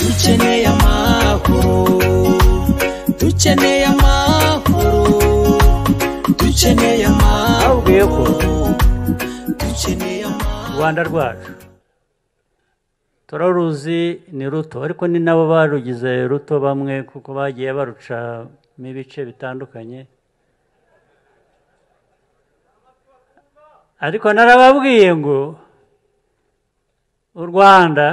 dukeneye amahoro dukeneye amahoro dukeneye Babwiye ko amahoro dukeneye amahoro u rwanda rwacu turaruzi ni ruto ariko ni nabo barugize ruto bamwe kuko bagiye barucamo ibice bitandukanye ariko narababwiye ngo u rwanda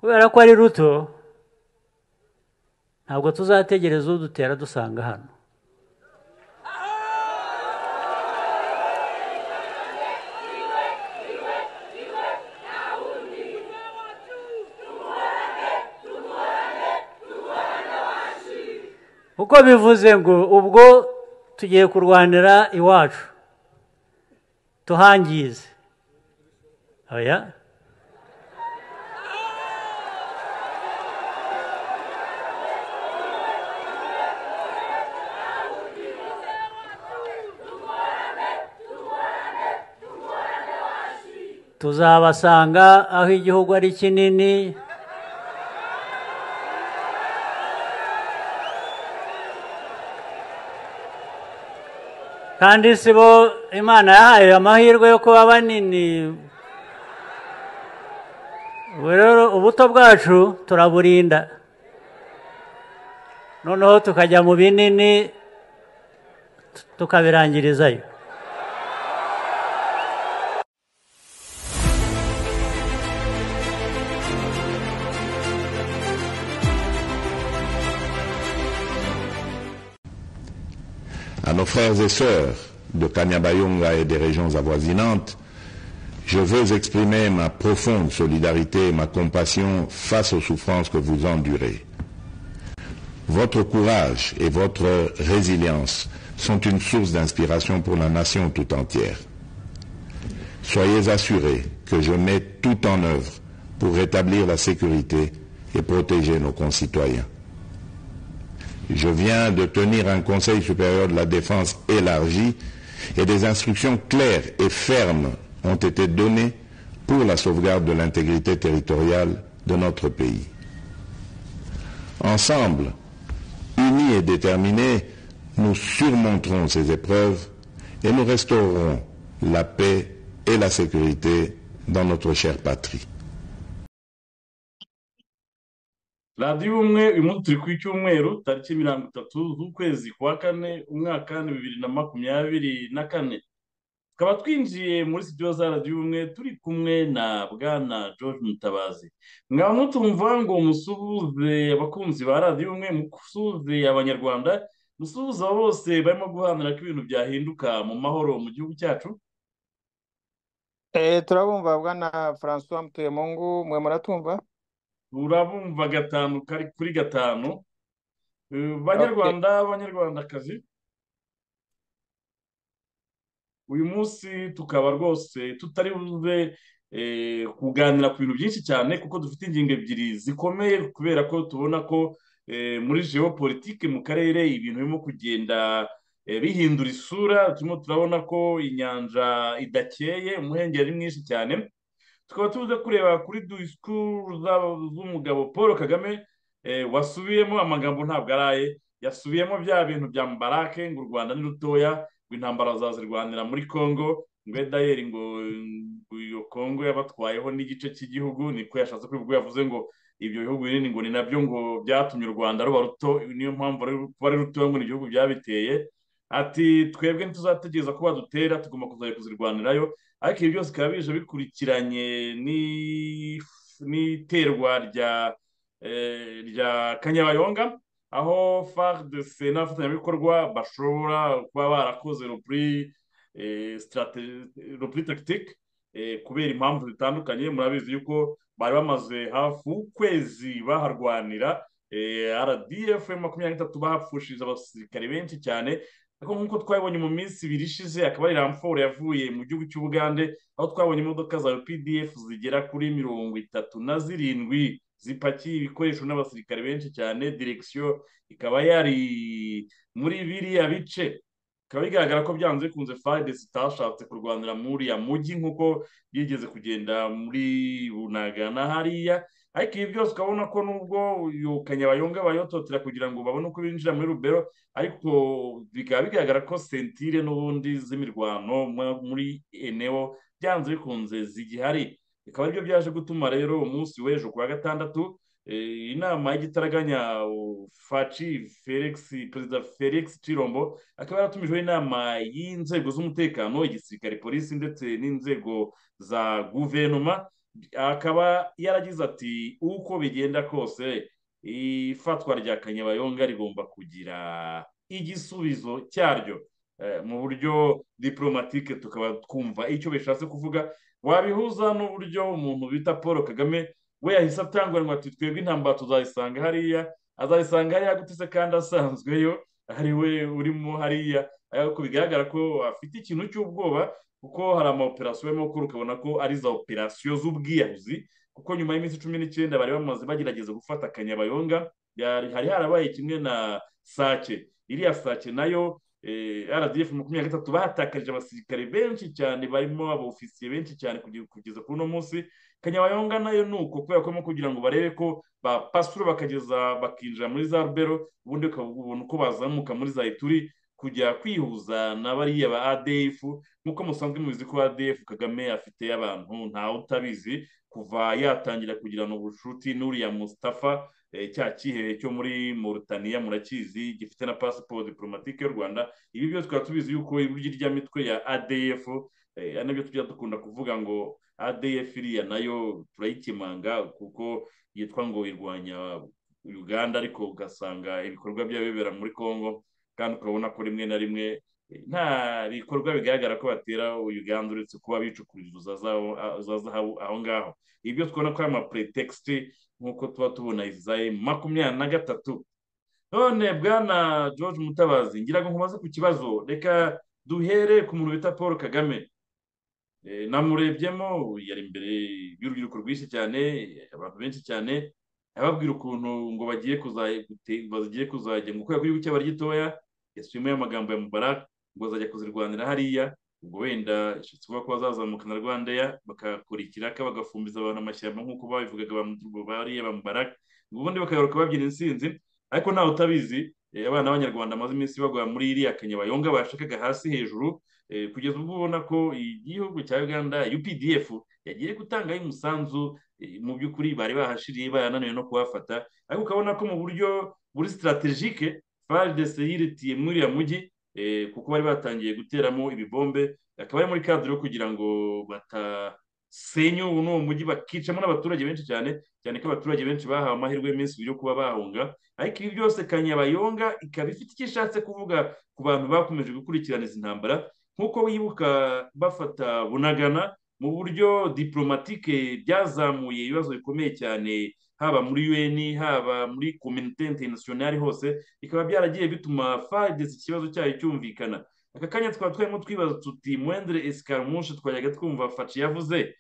kubera ko ari ruto ntabwo tuzategereza udutera dusanga hano kuko bivuze ngo ubwo tugiye kurwanira iwacu tuhangize oya tuzabasanga aho igihugu ari kinini kandi si bo imana yahaye amahirwe yo kuba banini ubu rero ubuto bwacu turaburinda noneho tukajya mu binini tu- tukabirangirizayo à nos frères et sœurs de Kanyabayonga et des régions avoisinantes, je veux exprimer ma profonde solidarité et ma compassion face aux souffrances que vous endurez. Votre courage et votre résilience sont une source d'inspiration pour la nation tout entière. Soyez assurés que je mets tout en œuvre pour rétablir la sécurité et protéger nos concitoyens. Je viens de tenir un Conseil supérieur de la défense élargi et des instructions claires et fermes ont été données pour la sauvegarde de l'intégrité territoriale de notre pays. Ensemble, unis et déterminés, nous surmonterons ces épreuves et nous restaurerons la paix et la sécurité dans notre chère patrie. radiyo ubumwe uyu munsi turi ku icyumweru tariki mirongo itatu z'ukwezi kwa kane umwaka ni bibiri na makumyabiri na kane tukaba twinjiye muri studio za radiyo ubumwe turi kumwe na bwana george mutabazi mwaba mutumva ngo musuhuze abakunzi ba radiyo ubumwe musuhuze abanyarwanda musuhuze abo bose barimo guharanira ko ibintu byahinduka mu mahoro mu gihugu cyacu Eh, turabumva bwana Francois Mutemungu mwe muratumva urabumva gatanu kari kuri gatanu Eh, banyarwanda banyarwandakazi uyu munsi tukaba rwose tutari buze eh, kuganira ku bintu byinshi cyane kuko dufite ingingo ebyiri zikomeye kubera ko tubona ko eh, muri geopolitike mu karere ibintu birimo kugenda eh, bihindura isura turimo turabona ko inyanja idakeye umuhengeri ari mwinshi cyane tukaba tubuze kureba kuri disikuru za- z'umugabo paul kagame eh, wasubiyemo amagambo ntabwo araye yasubiyemo bya bintu bya mubarake ngo u rwanda ni rutoya ngo intambara bazazirwanira muri congo ngo edayeri ngo ngo iyo congo yabatwayeho n'igice cy'igihugu niko yashatse kwivuga yavuze ngo ibyo bihugu binini ngo ni nabyo ngo byatumye u rwanda ruba ruto niyo mpamvu ruri- kuba ari rutoya ngo ni igihugu byabiteye ati twebwe ntituzategereza ko badutera tugomba kuzajya kuzirwanirayo ariko ibi byose bikaba bije bikurikiranye ni- n'iterwa rya eh, rya kanyabayonga aho FARDC n'abafatanyabikorwa bashobora kuba barakoze repuri eh, strate- repuri tactique eh, kubera impamvu zitandukanye murabizi yuko bari bamaze hafi ukwezi baharwanira eh, RDF makumyabiri n'itatu bahapfushije abasirikare benshi cyane ariko nk'uko twabibonye mu minsi ibiri ishize akaba ari ramforo yavuye mu gihugu cy'ubugande aho twabonye imodoka za pdf zigera kuri mirongo itatu na zirindwi zipakiye ibikoresho n'abasirikare benshi cyane direkisiyo ikaba yari muri biriya bice bikaba bigaragara ko byanze bikunze fayide zitashatse kurwanira muri uriya mujyi nk'uko yigeze kugenda muri bunaga na hariya ariko ibi byose ukabona ko nubwo uyu kanyabayonga bayototera kugira ngo babone uko binjira muri rubero ariko bikaba bigaragara ko sentire n'ubundi z'imirwano muri enewo byanze bikunze zigihari bikaba aribyo byaje gutuma rero umunsi w'ejo ku wa gatandatu inama y'igitaraganya faci felix perezida felix cirombo akaba yaratumijeho inama y'inzego z'umutekano igisirikare polisi ndetse n'inzego za guverinoma akaba yaragize ati uko bigenda kose ifatwa rya kanyabayonga rigomba kugira igisubizo cyaryo mu buryo diporomatike tukaba twumva icyo bishatse kuvuga wabihuza n'uburyo umuntu bita paul kagame we yahise atanguranwa ati twebwe intambara tuzayisanga hariya azayisanga hariya gutse kandi asanzweyo ari we urimo hariya ariko bigaragara ko afite ikintu cy'ubwoba kuko hari amaoperasiyo barimo gukora ukabona ko ari za operasiyo z'ubwiyahuzi kuko nyuma y'iminsi cumi n'icyenda bari bamaze bagerageza gufata akanyabayonga hari harabaye kimwe na sake iriya sake nayo rdf makumyabiri na gatatu bahatakarije abasirikare benshi cyane barimo abofisiye benshi cyane kugeza kuri uno munsi kanyabayonga nayo ni uko kubera ko barimo kugira ngo barebe ko bapasura bakageza bakinjira muri za rubero ubundi ukabona uko bazamuka muri za ituri kujya kwihuza na bariya ba adf nk'uko musanzwe mubizi ko adf kagame afite abantu ntawe utabizi kuva yatangira kugirana ubucuti n'uriya Mustafa cya kihehe cyo muri Mauritania murakizi gifite na pasiporo diporomatike y'u rwanda ibi byose tukaba tubizi yuko iburyo rya mitwe ya adf nabyo tujya dukunda kuvuga ngo adf iriya nayo turayikemanga kuko yitwa ngo irwanya uganda ariko ugasanga ibikorwa byayo bibera muri congo kandi ukabona ko rimwe na rimwe nta bikorwa bigaragara ko batera uganda uretse kuba bicukurira za zahabu aho ngaho ibyo twabona ko ari amapuretekisite nk'uko tuba tubona izayi makumyabiri na gatatu none bwana george mutabazi ngira ngo nkubaze ku kibazo reka duhere ku muntu bita paul kagame namurebyemo yari imbere y'urubyiruko rwinshi cyane abantu benshi cyane ababwira ukuntu ngo bagiye kuzajya ngo kubera ko igihugu cyaba ari gitoya yasimuye amagambo ya mubarak ngo bazajya kuzirwanira hariya ubwo wenda ishatse kuvuga ko bazazamuka na rwandeya bagakora ikiraka bagafumbiza abantu amashyamba nk'uko babivugaga bariya ba mubarak ubundi bakagaruka babyina insinzi ariko ntawe utabizi abana b'abanyarwanda bamaze iminsi bagwa muri iriya kanyabayonga bashakaga hasi hejuru kugeza ubwo ubona ko igihugu cya uganda updf yagiye gutangaho umusanzu mu by'ukuri bari bahashiriye barananiwe no kuhafata ariko ukabona ko mu buryo buri sitarategike faridese yiritiye muri uriya mujyi kuko bari batangiye guteramo ibibombe akaba ari muri kadire yo kugira ngo batasenye ubu n'uwo mujyi bakicamo n'abaturage benshi cyane cyane ko abaturage benshi bahawe amahirwe y'iminsi yo kuba bahunga ariko ibi byose kanyabayonga ikaba ifite icyo ishatse kuvuga ku bantu bakomeje gukurikirana izi ntambara nk'uko wibuka bafata bunagana mu buryo diporomatike byazamuye ibibazo bikomeye cyane haba muri un haba muri komite interinasiyonari hose bikaba byaragiye bituma fadesi ikibazo cyayo cyumvikana aka kanya twaba twarimo twibaza tuti mwendere esikarumushe twajyaga twumva faci yavuze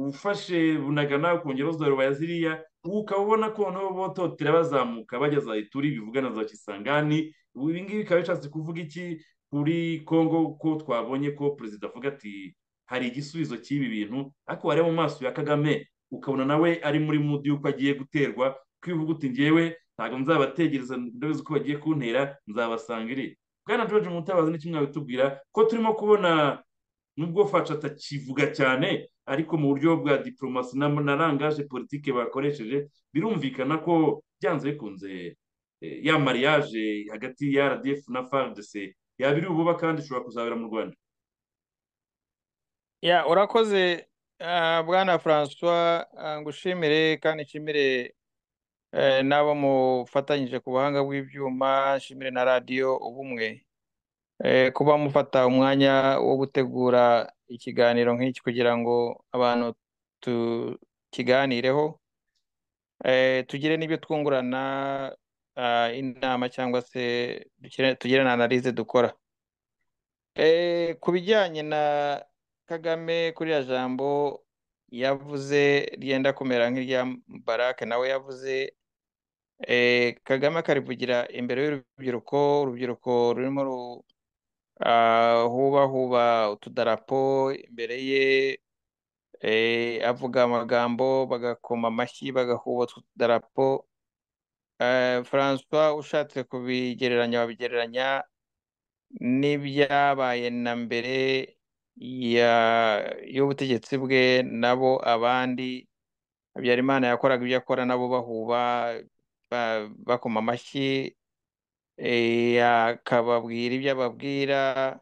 ufashe bunagana ukongera uzarubaya ziriya ukaba ubona ko noneho bototera bazamuka bageza ituri bivugana za kisangani ibi ngibi bikaba bishatse kuvuga iki kuri kongo ko twabonye ko perezida avuga ati hari igisubizo cy'ibi bintu ariko wareba mu maso ya kagame ukabona nawe ari muri mudi y'uko agiye guterwa kwivuga uti ngewe ntabwo nzabategereza ndabizi ko bagiye kuntera nzabasanga iri bwana george mutabazi ni kimwe bitubwira ko turimo kubona nubwo fasha atakivuga cyane ariko mu buryo bwa diporomasi na rangaje politike bakoresheje birumvikana ko byanze bikunze ya mariage hagati ya rdf na fardc yabiri ububa kandi ishobora kuzabera mu rwanda ya urakoze bwana francois ngushimire kandi nshimire n'abo mufatanyije ku buhanga bw'ibyuma nshimire na radiyo ubumwe kuba mufata umwanya wo gutegura ikiganiro nk'iki kugira ngo abantu tukiganireho tugire n'ibyo twungurana inama cyangwa se tugire na analize dukora ku bijyanye na kagame kuri ya jambo yavuze ryenda kumera nk'irya barake nawe yavuze eh, kagame akarivugira imbere y'urubyiruko urubyiruko rurimo ru ah, huba huba utudarapo imbere ye eh, avuga amagambo bagakoma amashyi bagahuba utudarapo Eh, François ushatse kubigereranya wabigereranya n'ibyabaye na mbere ya- y'ubutegetsi bwe nabo abandi Habyarimana yakoraga ibyo akora nabo bahuba ba- bakoma amashyi eh, akababwira ibyo ababwira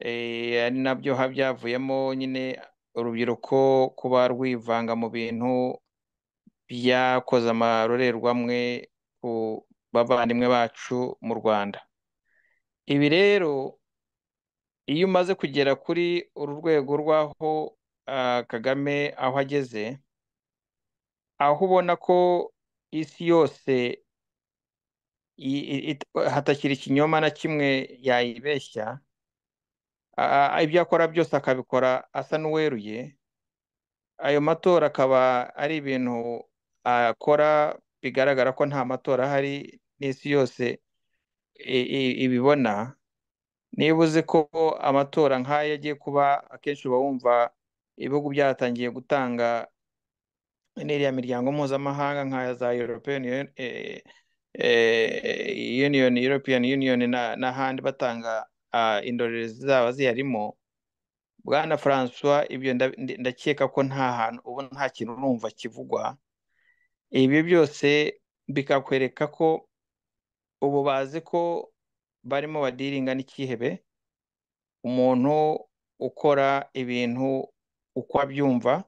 eh, ari nabyo ha byavuyemo nyine urubyiruko kuba rwivanga mu bintu byakoze amarorerwamwe ku bavandimwe bacu mu Rwanda ibi rero iyo umaze kugera kuri uru rwego rw'aho ah, Kagame aho ageze aho ubona ko isi yose i- i- it- hatakiri ikinyoma na kimwe yayibeshya ah, ah, ibyo akora byose akabikora asa n'uweruye ayo matora akaba ari ibintu akora bigaragara ko nta matora ahari n'isi yose i- i- ibibona niba uzi ko amatora nk'aya agiye kuba akenshi uba wumva ibihugu byatangiye gutanga n'iriya miryango mpuzamahanga nka za European Union- eh, eh, Union, European Union na- n'ahandi batanga ah, indorerezi zaba ziyarimo Bwana Francois ibyo nda- ndi- ndakeka ko nta hantu ubu nta kintu urumva kivugwa ibi byose bikakwereka ko ubu bazi ko barimo badiringa n'ikihebe umuntu ukora ibintu uko abyumva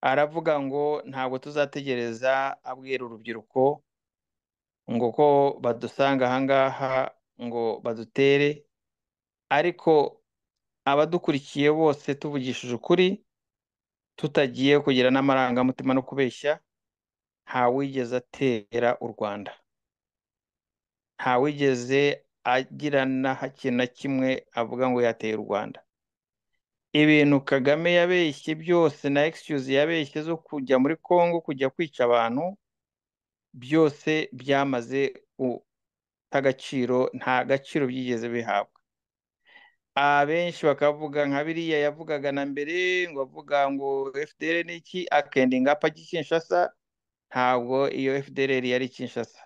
aravuga ngo ntabwo tuzategereza abwira urubyiruko ngo ko badusanga ahangaha ngo badutere ariko abadukurikiye bose tuvugishije ukuri tutagiye kugira n'amarangamutima no kubeshya ntawigeze atera u Rwanda ntawigeze agira na hake na kimwe avuga ngo yateye u Rwanda ibintu Kagame yabeshye byose na excuse yabeshye zo kujya muri Congo kujya kwica abantu byose byamaze guta agaciro nta gaciro byigeze bihabwa abenshi bakavuga nka biriya yavugaga na mbere ngo avuga ngo FDL ni iki akendinga apa Kinshasa ntabwo iyo FDL yari Kinshasa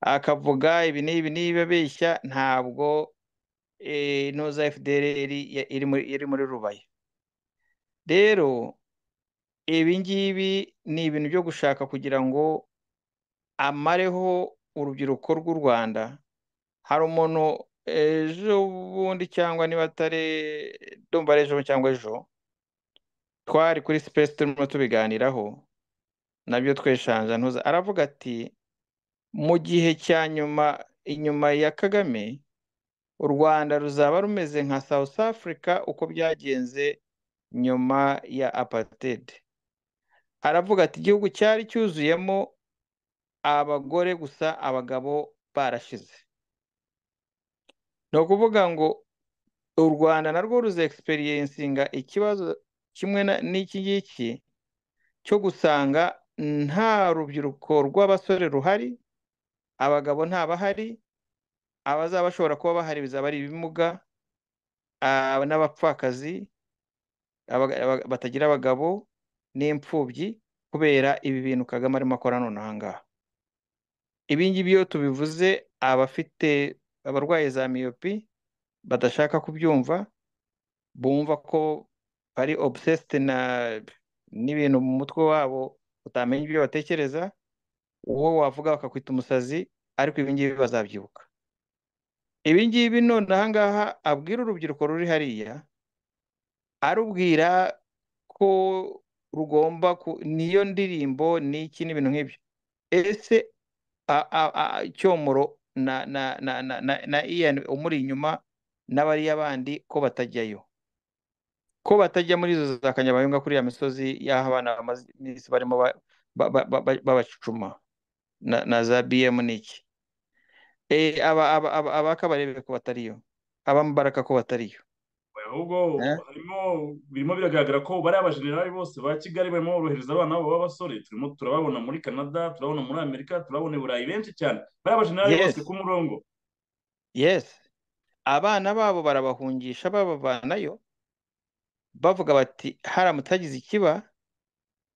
akavuga ibi n'ibi n'ibi abeshya ntabwo eh, ntuza FDL ya- iri muri iri muri Rubaye rero ibi ngibi ni ibintu byo gushaka kugira ngo amareho urubyiruko rw'u Rwanda hari umuntu ejo bundi cyangwa niba atari ndumva ari ejo cyangwa ejo twari kuri space turimo tubiganiraho nabyo tweshanja ntuza aravuga ati mu gihe cya nyuma inyuma ya Kagame u Rwanda ruzaba rumeze nka South Africa uko byagenze nyuma ya apartheid aravuga ati igihugu cyari cyuzuyemo abagore gusa abagabo barashize ni ukuvuga ngo u Rwanda narwo ruzexperiencinga ikibazo kimwe na- n'iki ngiki cyo gusanga nta rubyiruko rw'abasore ruhari abagabo ntabahari abazaba bashobora kuba bahari bizaba ari ibimuga ah, n'abapfakazi abaga- abaga- batagira abagabo n'imfubyi kubera ibi bintu Kagame arimo akora nonaha ngaha ibi ngibi iyo tubivuze abafite abarwaye za miyopi badashaka kubyumva bumva ko bari obsessed na n'ibintu mu mutwe wabo utamenya ibyo batekereza uwo wavuga bakakwita umusazi ariko ibi ngibi bazabyibuka ibi ngibi none aha ngaha abwira urubyiruko ruri hariya arubwira ko rugomba ku niyo ndirimbo n'iki n'ibintu nk'ibyo ese a- a- a- cyomoro na na na na na, na Ian umuri inyuma n'abariya bandi ko batajyayo ko batajya muri izo za kanyabayonga kuri ya misozi y'aho abana bamaze iminsi barimo ba- ba- ba- ba- ba- babacucuma na, na za BM n'iki Eh, aba aba aba abakabarebe ko batariyo abambaraka ko batariyo ahubwo Eh? harimo birimo biragaragara ko bariya abajenerali bose ba kigali barimo borohereza abana babo b'abasore turimo turababona muri canada turabona muri amerika turabona i burayi benshi cyane bariya abajenerali Yes. bose ku murongo yes abana babo barabahungisha babavanayo bavuga bati haramutse hagize ikiba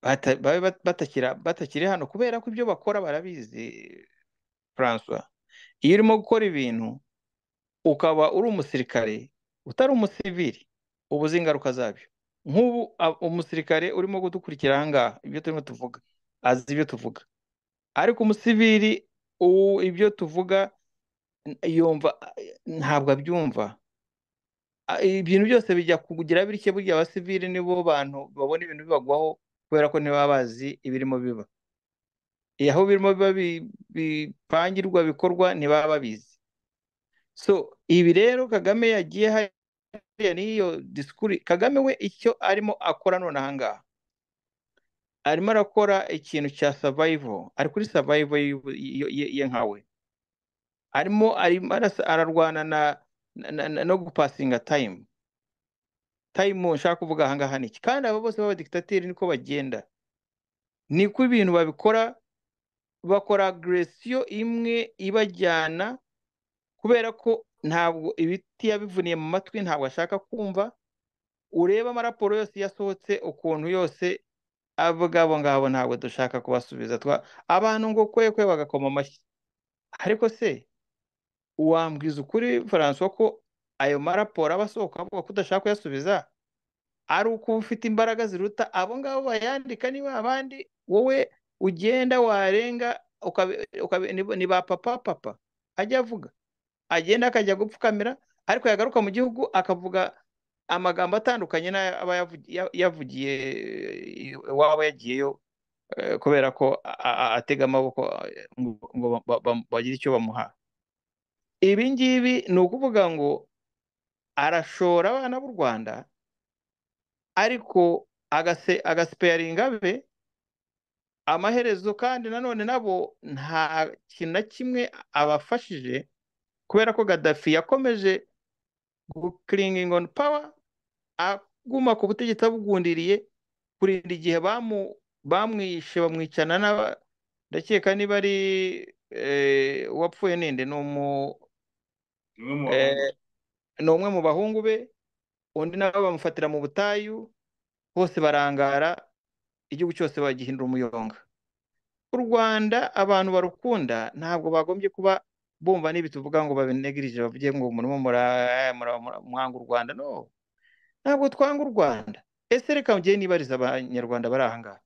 bata- babe bat- batakira batakiri hano kubera ko ibyo bakora barabizi Francois iyo urimo gukora ibintu ukaba uri umusirikare utari umusivili uba uzi ingaruka zabyo nk'ubu a- umusirikare urimo kudukurikira ahangaha ibyo turimo tuvuga azi ibyo tuvuga ariko umusivili u- ibyo tuvuga n- yumva ntabwo abyumva A- ibintu byose bijya kugira bityo burya abasivili nibo bantu babona ibintu bibagwaho kubera ko ntibaba bazi ibirimo biba Eh, aho birimo biba bi- bipangirwa bikorwa ntibaba babizi so ibi rero kagame yagiye hariya n'iyo disikuru kagame we icyo arimo akora none ahangaha arimo arakora ikintu cya savayivo ari kuri savayivo ye nkawe arimo arimo arasa- ararwana na na- na- na- no gupasinga tayimu tayimu nshaka kuvuga ahangaha ni iki kandi aba bose b'abadikitateri niko bagenda niko ibintu babikora bakora agresiyo imwe ibajyana kubera ko ntabwo ibiti yabivuniye mu matwi ntabwo ashaka kumva ureba amaraporo yose yasohotse ukuntu yose avuga abo ngabo ntabwo dushaka kubasubiza twa abantu ngo kwekwe bagakoma amashyi ariko se wambwiza ukuri François ko ayo maraporo aba asohoka avuga ko udashaka kuyasubiza ari uko uba ufite imbaraga ziruta abo ngabo bayandika niba abandi wowe ugenda warenga ukabe- ukabe- ni- ni ba papa papa ajya avuga agenda akajya gupfukamira ariko yagaruka mu gihugu akavuga amagambo atandukanye n'ayo aba yavugi- ya- yavugiye eh, iwabo yagiyeyo eh, kubera ko a- a- atega amaboko eh, ngo ngo ba- ba- bagire icyo bamuha ibi ngibi ni ukuvuga ngo arashora abana b'u rwanda ariko agase agasipeyaringa be amaherezo kandi nanone nabo nta kintu na kimwe abafashije kubera ko gaddafi yakomeje gukiringingi on power aguma ku butegetsi abugundiriye kurinda igihe bamu bamwishe bamwicana n'aba ndakeka niba ari eh, uwapfuye ninde ni umu bimwe mu eh, bahungu ni umwe mu bahungu be undi nawe bamufatira mu butayu bose barangara igihugu cyose bagihindura umuyonga u rwanda abantu barukunda ntabwo bagombye kuba bumva n'ibi tuvuga ngo babinegerije bavuge ngo murimo mura- mura- mura- mwanga u rwanda no ntabwo twanga u rwanda ese reka mugende nibariza abanyarwanda bari aha ngaha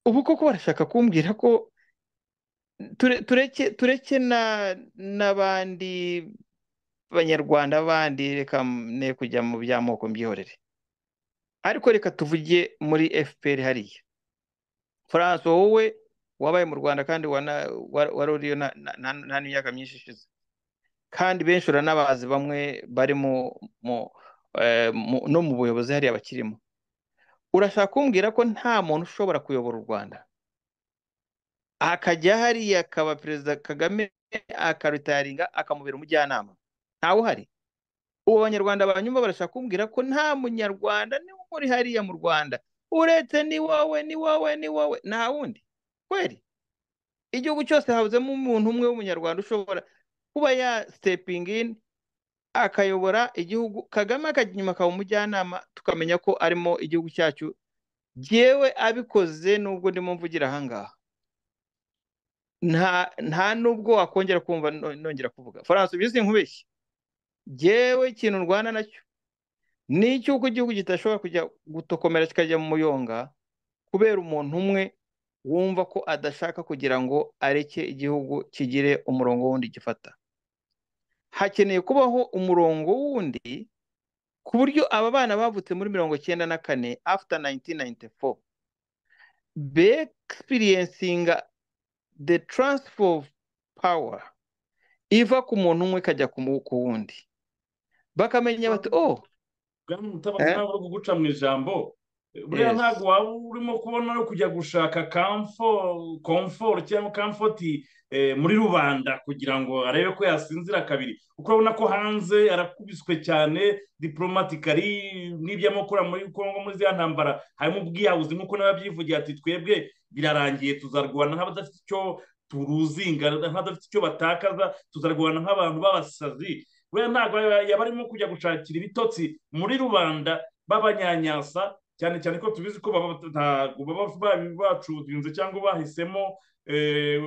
ubu koko barashaka kumbwira ko ture- tureke tureke na- n'abandi banyarwanda bandi reka ne kujya mu by'amoko mbyihorere ariko reka tuvuge muri fpr hariya france wowe wabaye mu rwanda kandi wana- wa- wari uriyo na- na- na- nta n'imyaka myinshi ishize kandi benshi uranabazi bamwe bari mu mu eh, mu- no mu buyobozi hariya bakirimo urashaka kumbwira ko nta muntu ushobora kuyobora u rwanda akajya hariya akaba perezida kagame akarutaringa akamubera umujyanama ntawe uhari ubu abanyarwanda banyuma barashaka kumbwira ko nta munyarwanda niwe uri hariya mu rwanda uretse ni wowe ni wowe ni wowe nta wundi kweri igihugu cyose habuzemo umuntu umwe w'umunyarwanda ushobora kuba ya sitepingi ini akayobora igihugu kagame akajya inyuma akaba umujyanama tukamenya ko arimo igihugu cyacu jyewe abikoze nubwo ndimo mvugira ahangaha nta nta nubwo wakongera kumva no- nongera kuvuga faransa ubizi nkubeshye jyewe ikintu ndwana nacyo ni icy'uko igihugu kidashobora kujya gutokomera kikajya mu muyonga kubera umuntu umwe wumva ko adashaka kugira ngo areke igihugu kigire umurongo wundi gifata hakeneye kubaho umurongo wundi ku buryo aba bana bavutse muri mirongo cyenda na kane after 1994 be experiencing the transfer of power iva ku muntu umwe ikajya ku mu- ku wundi bakamenya bati oh bwana mutabazi eh? ntabwo ari kuguca mu ijambo buriya Yes. ntabwo waba urimo kubona no kujya gushaka kamfo komforo cyangwa kamfoti eh, muri rubanda kugira ngo arebe ko yasinzira kabiri kuko urabona ko hanze arakubiswe cyane diporomatikari n'iby'amakuru muri kongo muri ziriya ntambara harimo ubwiyahuzi nk'uko n'ababyivugira ati twebwe birarangiye tuzarwana nk'abadafite icyo turuzinga nk'abadafite icyo batakaza tuzarwana nk'abantu b'abasazi buriya ntabwo yaba arimo kujya gushakira ibitotsi muri rubanda b'abanyanyasa cyane cyane ko tubizi ko baba ntabwo baba ba- bacuzinze cyangwa bahisemo eh,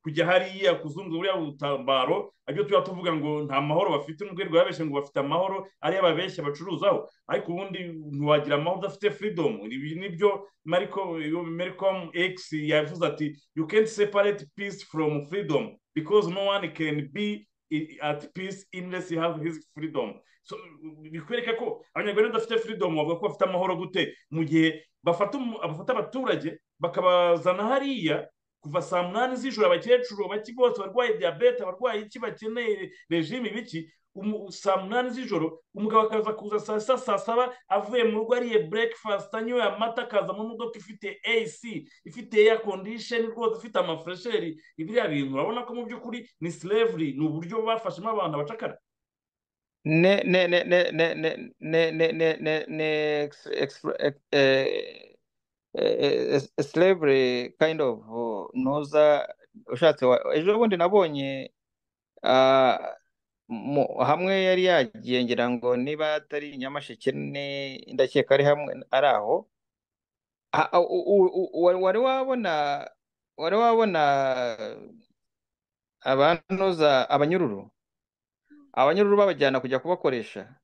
kujya hariya kuzunguza buriya butambaro aribyo tuba tuvuga ngo nta mahoro bafite n'ubwo rwaba babeshya ngo bafite amahoro ariyo babeshya bacuruzaho ariko ubundi ntiwagira amahoro udafite freedom ibi nibyo mariko maricom x yavuze ati you can't separate peace from freedom because no one can be i- at peace unless you have his freedom so bikwereka ko abanyarwanda badafite freedom bavuga ko bafite amahoro gute mu gihe bafata umu- bafata abaturage bakabazana hariya kuva saa munani z'ijoro abakecuru baki bose barwaye diyabete abarwaye iki bakeneye regime ibiki umu- saa munani z'ijoro umugabo akaza kuza saa sita saa saba avuye mu rugo ariye breakfast anyoye amata akaza mu modoka ifite ac ifite air condition rwose ifite amafuresheri biriya bintu urabona ko mu by'ukuri ni slavery ni uburyo bafashemo abantu abacakara ne ne ne ne ne ne ne ne ne ne ne ex- ex- ex- eh, eh, eh, slavery kind of uh, ntuza ushatse wa- ejo bundi nabonye ah, mu- hamwe yari yagiye ngira ngo niba atari nyamasheke ne ndakeka ari hamwe ari aho Ah, ah, u- u- u- wari wari wabona wari wabona abantuza abanyururu abanyururu babajyana kujya kubakoresha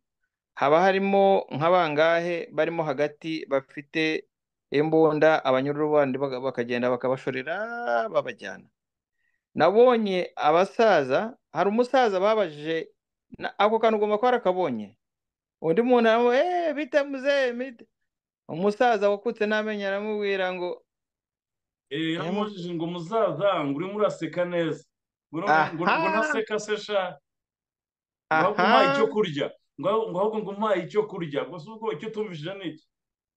haba harimo nk'abangahe barimo hagati bafite imbunda abanyururu bandi baga- bakagenda bakabashorera babajyana nabonye abasaza hari umusaza babajije na- ako kantu ugomba kuba warakabonye undi muntu aramubwira eee bite muzee bite." umusaza wakutse n'amenyo aramubwira ngo Eh, yaramubajije ngo muzaza ngo urimo uraseka neza ngo ngo- ngo aha ntaseka se sha ngo ahubwo umpaye icyo aha kurya ngo ngo ahubwo ngo umpaye icyo kurya gusa ubwo icyo tumvishije ni iki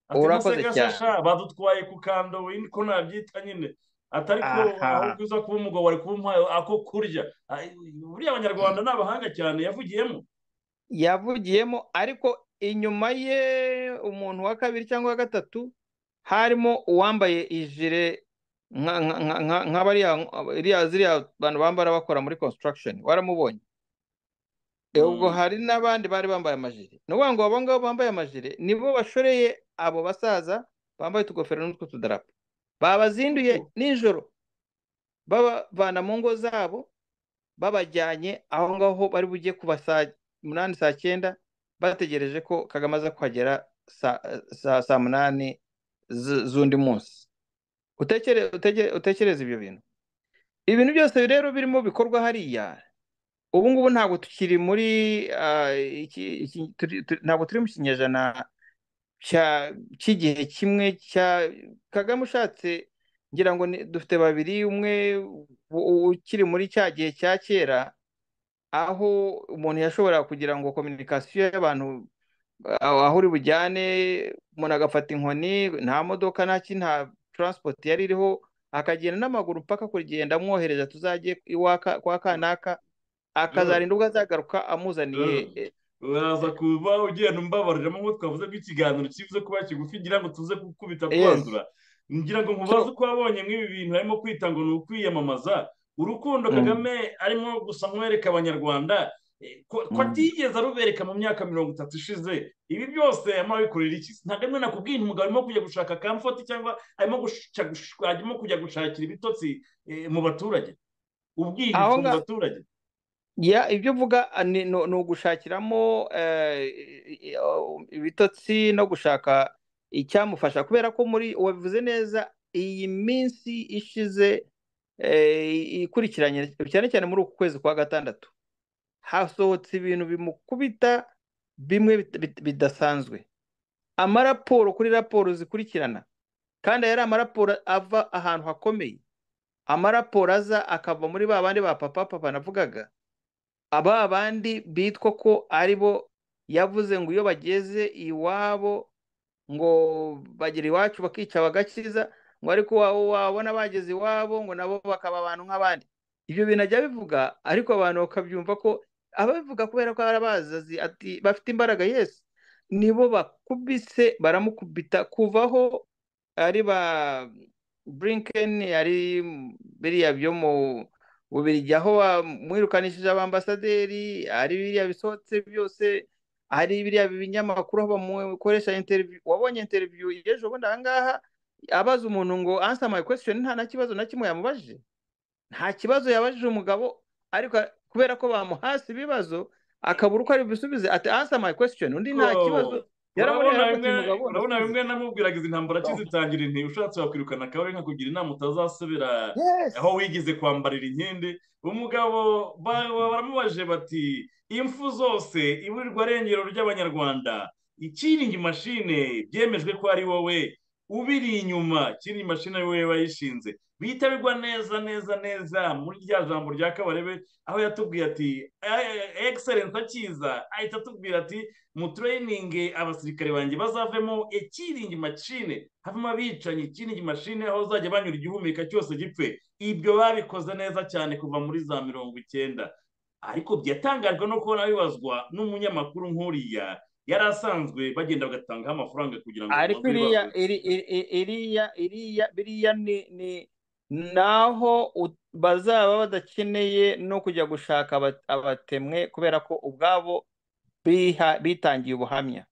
ati urakoze ntaseka se cyane sha badutwaye ku kando we ko nabyita nyine ati ariko aha ahubwo uza kuba umugabo wari kuba umpaye ako kurya Ay, buriya abanyarwanda ni abahanga cyane yavugiyemo yavugiyemo ariko inyuma ye umuntu wa kabiri cyangwa wa gatatu harimo uwambaye ijire nka- nka- nka- nka- nka bariya iriya- ziriya bantu bambara bakora muri construction waramubonye E, ubwo Mm. hari n'abandi bari bambaye amajire ni ukuvuga ngo abo ngabo bambaye amajire nibo bashoreye abo basaza bambaye utugofero n'utwo tudarapo babazinduye nijoro babavana mu ngo zabo babajyanye aho ngaho bari bujye kuba saa munani saa cyenda bategereje ko Kagame aza kuhagera saa saa saa munani z- z'undi munsi utekere utekere utekereze ibyo bintu ibintu byose rero birimo bikorwa hariya ubu ngubu ntabwo tukiri muri ah, iki, iki, turi, turi, ntabwo turi mu kinyejana cya cy'igihe kimwe cya Kagame ushatse ngira ngo ni- dufite babiri umwe u- u- ukiri muri cya gihe cya kera aho umuntu yashoboraga kugira ngo kominikasiyo y'abantu aho aho uri bujyane umuntu agafata inkoni nta modoka nta ki nta taransipoti yari iriho akagenda n'amaguru mpaka kugenda amwohereza tuzajye iwaka kwa kanaka Rero- akazarinda ubwo azagaruka amuzaniye rero, eh, uraza kuba ugenda umbabariramo nk'uko twavuze ko ikiganiro kivuze kuba kigufi ngira ngo tuze gukubita yes twanzura ngira ngo nkubaze so uko wabonye nk'ibi bintu harimo kwita ngo ni ukwiyamamaza urukundo mm, kagame arimo gusa mwereka abanyarwanda eh, ko ko mm, atigeze arubereka mu myaka mirongo itatu ishize ibi byose arimo abikorera iki ntabwo arimo nakubwiye nti umugabo arimo kujya gushaka kamfoti cyangwa arimo gushaka- arimo kujya gushakira ibitotsi eh, mu baturage aho ubwihishwa mu nga baturage ya ibyo uvuga ah, ni ni- ni ugushakiramo eh, i- i- o- ibitotsi no gushaka icyamufasha kubera ko muri wabivuze neza iyi minsi ishize eh, ikurikiranye cyane cyane muri uku kwezi kwa gatandatu hasohotse ibintu bimukubita bimwe bit- bit- bidasanzwe amaraporo kuri raporo zikurikirana kandi aya ari amaraporo ava ahantu hakomeye amaraporo aza akava muri ba bandi ba papa papa navugaga aba bandi bitwa ko ari bo yavuze ngo iyo bageze iwabo ngo bagera iwacu bakica bagakiza ngo ariko wa- wabona bageze iwabo ngo nabo bakaba abantu nk'abandi ibyo bintu ajya bivuga ariko abantu bakabyumva ko ababivuga kubera ko arabazi ati bafite imbaraga yesu nibo bakubise baramukubita kuvaho ari ba burinkeni ari biriya byo mu bubirigi aho mwirukanishije abambasaderi ari biriya bisohotse byose hari biriya binyamakuru aho bamukoresha interiviyu wabonye interiviyu y'ejo bundi aha ngaha abaza umuntu ngo ansa my question nta na kibazo na kimwe yamubajije nta kibazo yabajije umugabo ariko kubera ko bamuhasi ibibazo akabura uko ari bisubize ati ansa my question undi nta Ko- kibazo urabona yaramubonye bimwe ati mugabo urabona bimwe namubwiraga izi ntambara kizitangira inti ushatse wakwirukana akabari nkakugira inama utazasubira yes aho wigeze kwambarira inkende umugabo ba- ba- baramubajije bati impfu zose iburirwa arengero ry'abanyarwanda ikiringi mashine byemejwe ko ari wowe ubiri inyuma kiringi mashine ari wowe wayishinze bitabirwa neza neza neza muri rya jambo rya kabarebe aho yatubwiye ati egiserensi akiza ahita atubwira ati mutureyininge abasirikare banjye bazavemo ikiringi mashine havemo abicanyi ikiringi mashine aho bazajya banyura igihumeka cyose gipfe ibyo babikoze neza cyane kuva muri za mirongo icyenda ariko byatangajwe no kubona bibazwa n'umunyamakuru nk'uriya yari asanzwe bagenda bagatangaho amafaranga kugira ngo ariko babanze iriya bibaze. iri- iri- iri- iriya iriya biriya ni ni naho u- bazaba badakeneye no kujya gushaka aba- abatemwe kubera ko ubwabo biha- bitangiye ubuhamya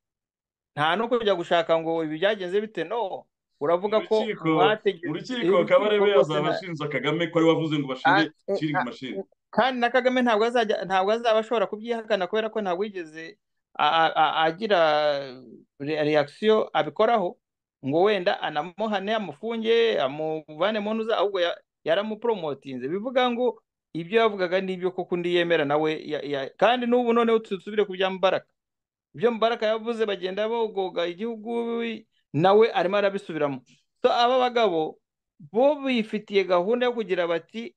nta no kujya gushaka ngo ibi byagenze bite no uravuga mu ko rukiko mu mwategetse rukiko kabarebe azaba ashinja kagame ko ari we wavuze ngo bashinge kiringi mashine kandi na kagame ntabwo azajya ntabwo azaba ashobora kubyihakana kubera ko ntabwo yigeze a- a- a- agira re- reaction abikoraho ngo wenda anamuhane amufunge amuvane mu ntuza ahubwo ya- yaramupromotinze bivuga ngo ibyo yavugaga nibyo koko undi yemera nawe ya- ya- kandi n'ubu noneho dusubire ku bya Mubaraka ibyo Mubaraka yavuze bagenda bogoga igihugu nawe arimo arabisubiramo so aba bagabo bo bifitiye gahunda yo kugira bati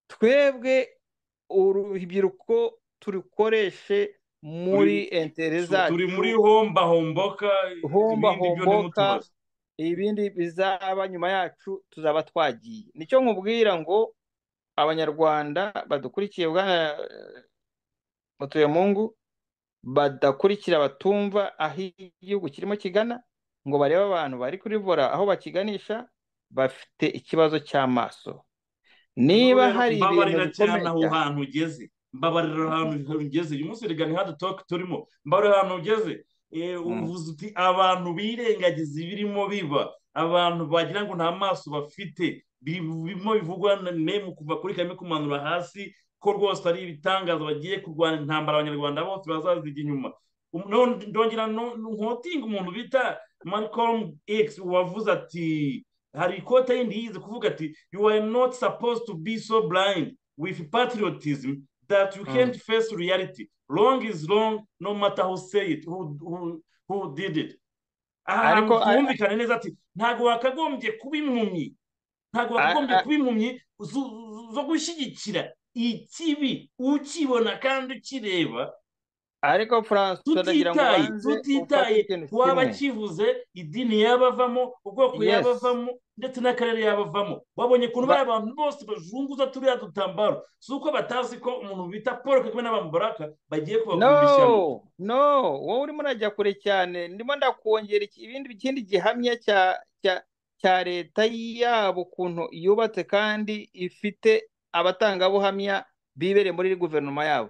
twebwe urubyiruko turukoreshe muri entere Tu- turi muri zacu hombahomboka ibindi byo hombahomboka ntimutubaze ibindi bizaba nyuma yacu tuzaba twagiye nicyo nkubwira ngo abanyarwanda badukurikiye bwana mutuyemungu badakurikira batumva aho igihugu kirimo kigana ngo barebe abantu bari kuri vora aho bakiganisha bafite ikibazo cy'amaso niba rero hari ibintu mbabarira cyane bikomeye aho cyane hantu ugeze mbabarira ahantu ugeze uyu munsi reka ntihadu toke turimo mbabarira ahantu ugeze Eh, Mm. uvuze uti abantu birengagiza ibirimo biba abantu bagira ngo nta maso bafite birimo bivugwa na nemu kuva kuri kagame kumanura hasi ko rwose ari ibitangaza bagiye kurwana intambara abanyarwanda bose bazazijya inyuma Um, no- ndongera no- nkotinga umuntu bita malcolm x wavuze ati hari ikote yindi yize kuvuga ati you are not supposed to be so blind with patriotism that you Mm. can't face reality. Wrong is wrong, no matter who say it, who, who, who did it. aha hantu ariko a- humvikane neza ati ntabwo wakagombye kuba impumyi ntabwo a- wakagombye a- kuba impumyi zo zo gushyigikira ikibi ukibona kandi ukireba ariko Francois ndagira ngo tutitaye ubanze ufate tutitaye ikintu uwaba kimwe akivuze idini yabavamo ubwoko yes yabavamo ndetse n'akarere yabavamo wabonye ukuntu bari ba- abantu bose bajunguza turiya dutambaro si uko batazi ko umuntu bita paul kagame n'abamubaraka bagiye no kubakurira ishyano no wowe urimo urajya kure cyane ndimo ndakongera iki- ibindi ikindi gihamya cya cya cya leta yabo ukuntu yubatse kandi ifite abatangabuhamya bibereye muri guverinoma yabo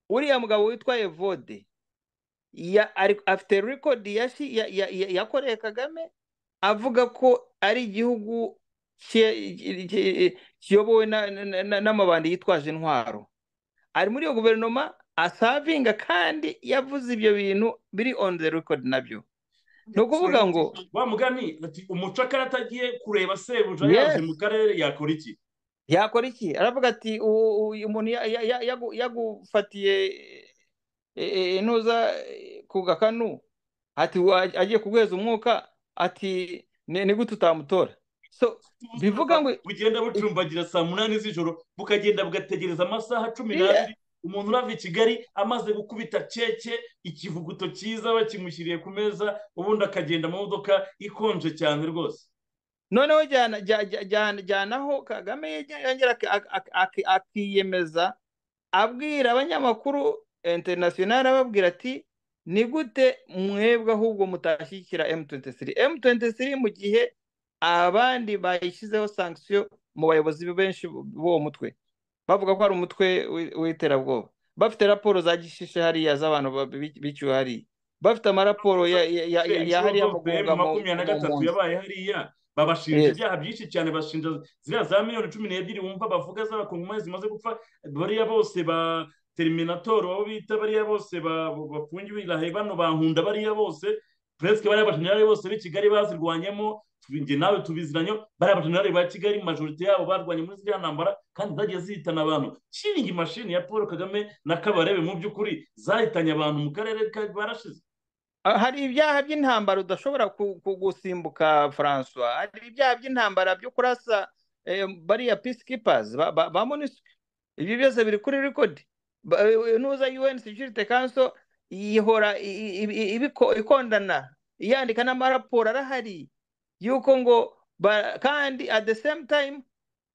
uriya mugabo witwa Evode ya ari afite record yashi ya- ya- ya- yakoreye Kagame avuga ko ari igihugu ki- ki- ki- kiyobowe na- na- na- n'amabandi yitwaje intwaro ari muri iyo guverinoma asavinga kandi yavuze ibyo bintu biri on the record nabyo ni ukuvuga ngo wa mugani ati umucakara atagiye kureba sebuja yaje yes mu karere yakora iki yakora iki aravuga ati "U- u- uyu muntu ya- ya- ya- yagu- yagufatiye e- e- intuza e, ku gakanu ati wa- agiye kuguheza umwuka ati ni ni gute utamutora so bivuga ubusaza ngo bugenda bucumbagira saa munani z'ijoro bukagenda bugategereza amasaha cumi iriya n'abiri umuntu urava i kigali amaze gukubita keke ikivuguto cyiza bakimushyiriye ku meza ubundi akagenda mu modoka ikonje cyane rwose noneho jyana jya- jya- jyana jyanaho kagame yongera ak- ak- ak- ak- akiyemeza abwira abanyamakuru interinasiyonari ababwira ati ni gute mwebwe ahubwo mutashyigikira M23 M23 mu gihe abandi bayishyizeho sankisiyo mu bayobozi benshi b'uwo mutwe bavuga ko ari umutwe w'i- w'iterabwoba bafite raporo za gishishe hariya z'abantu ba- bi- biciwe hariya bafite amaraporo ya- ya- ya- ya- ya hariya mu guhunga mu- makumyabiri na mu gatatu mpunzi. yabaye hariya babashinja Yes. ibyaha byinshi cyane bashinja ziriya za miliyoni cumi n'ebyiri wumva bavuga z'abakongomani zimaze gupfa bariya bose ba teriminatori abo bita bariya bose ba- ba- bafungiwe irahe bano bahunda bariya bose puresike bariya bajenerali bose b'i kigali bazirwanyemo njye nawe tubiziranyo bariya bajenerali ba kigali majorite yabo barwanye muri ziriya ntambara kandi zagiye zihitana abantu kiringi mashini ya paul kagame na kabarebe mu by'ukuri zahitanye abantu mu karere ka barashize Ah, hari ibyaha by'intambara udashobora ku- ku- gusimbuka François hari ibyaha by'intambara byo kurasa eh, bariya peacekeepers ba, ba, ba MONUSCO ibi byose biri kuri record Ba- eh, nuza UN Security Council ihora i- i- i- i- ibiko- ikondana yandika n'amaraporo arahari yuko ngo ba- kandi at the same time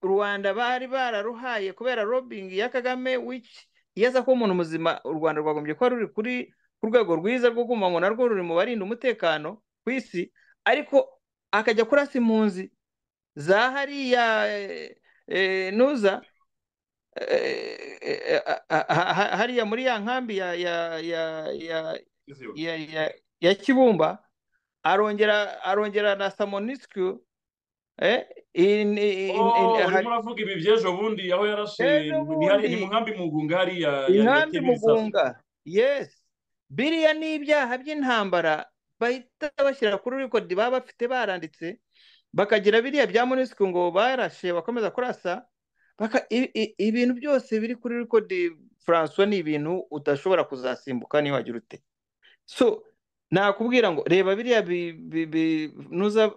rwanda bari bararuhaye kubera lobbying ya kagame which yeza ko umuntu muzima u rwanda rwagombye kuba ruri kuri ku rwego rwiza rwo kumva ngo narwo ruri mu barinda umutekano ku isi ariko akajya kurasa impunzi za hariya eh, eh, nuza eh, eh, ah, ah, ah, ah, hariya muri ya nkambi ya ya ya ya ya ya ya kibumba arongera arongera na samonisku eh, in, in, in, Oh, in, urimo uravuga ibi by'ejo bundi aho yarashe Ejo ni hari- bundi. ni mu nkambi mu Bugunga hariya inkambi yateyemo ibisasu mugunga yes biriya ni ibyaha by'intambara bahita bashyira kuri rekodi baba bafite baranditse bakagira biriya bya monisiko ngo barashe bakomeza kurasa baka i- i- ibintu byose biri kuri rekodi François ni ibintu udashobora kuzasimbuka niba wagira ute so nakubwira ngo reba biriya bi- bi- bi- nuza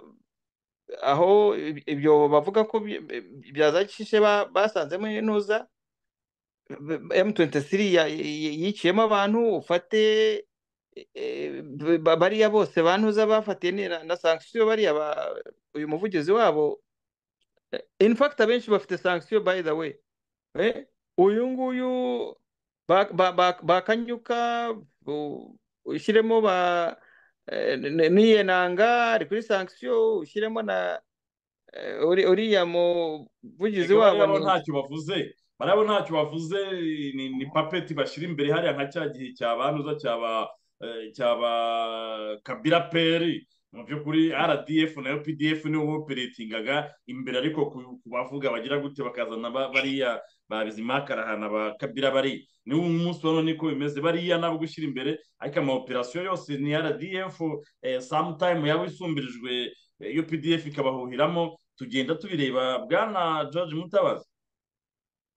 aho ib- ibyo bavuga ko bya- bya za gishishe ba- basanzemo nuza M23 ya- ya- yiciyemo abantu ufate eh, ba- bariya bose bantuza bafatiye ni- na na sanction bariya ba- uyu muvugizi wabo eh, in fact abenshi bafite sanction by the way eh, uyu nguyu ba- ba- ba- bakanyuka u- ushyiremo ba eh, n- niyenanga ari kuri sanction ushyiremo na eh, uri- uriya muvugizi Erega bariya wabo bo ni ntacyo bavuze bariya bo ntacyo bavuze ni ni papeti bashyira imbere hariya nka cya gihe cya banuza cyaba cyaba kabira peri mu by'ukuri rdf nayo pdf niyo boperatingaga imbere ariko ku- ku bavuga bagira gute bakazana ba- bariya ba bizima karahana ba kabira bari ni umunsi wa none niko bimeze bariya nabo gushyira imbere ariko ama operasiyo yose ni rdf eh, sometime yaba isumbirijwe eh, updf ikabahuhiramo tugenda tubireba bwana george mutabazi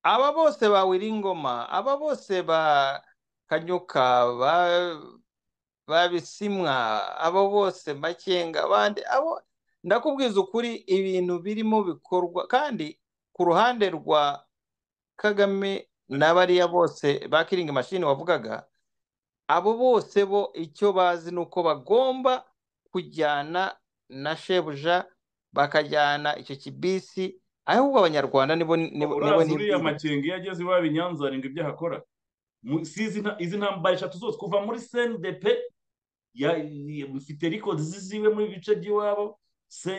aba bose ba Wiringoma aba bose ba Kanyuka ba ba Bisimwa abo bose Makenga abandi abo ndakubwiza ukuri ibintu birimo bikorwa kandi ku ruhande rwa Kagame na bariya bose ba Kiringi Mashini wavugaga abo bose bo icyo bazi ni uko bagomba kujyana na shebuja bakajyana icyo kibisi ahubwo abanyarwanda nibo nibo nibo urazi uriya nibwira. makenga iyo ageze iwabo i nyanza arenga ibyo ahakora Mu- si izi nta- izi ntambara eshatu zose kuva muri cndp ya- ya- mfite record ziziwe muri bice by'iwabo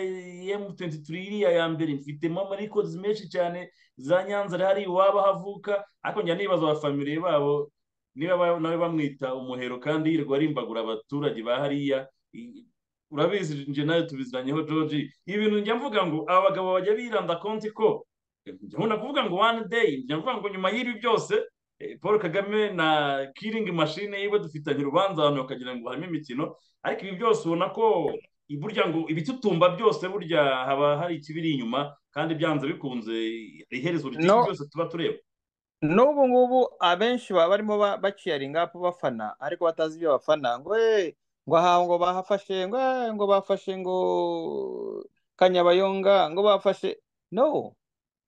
cm23 iriya ya mbere mfitemo records menshi cyane za nyanza hari iwabo ahavuka ariko njya nibaza abafamiliye babo niba ba- nawe bamwita umuhero kandi yirirwa arimbagura abaturage ba hariya I- urabizi nje nawe tubiziranyeho george ibi bintu njya mvuga ngo aba bagabo bajya biranda konti ko njya nkunda kuvuga ngo one day njya mvuga ngo nyuma y'ibi byose eh, paul kagame na kiringi mashine yiwe dufitanye urubanza abantu bakagira ngo harimo imikino ariko ibi byose ubona ko i- burya ngo ibitutumba byose burya haba hari ikibiri inyuma kandi byanze bikunze iherezo ry'iki no byose tuba tureba n'ubu ngubu abenshi baba barimo ba- baciyaringa apu bafana ariko batazi ibyo bafana ngo eh, ngo aha ngo bahafashe ngo eh, ngo bafashe ngo kanyabayonga ngo bafashe no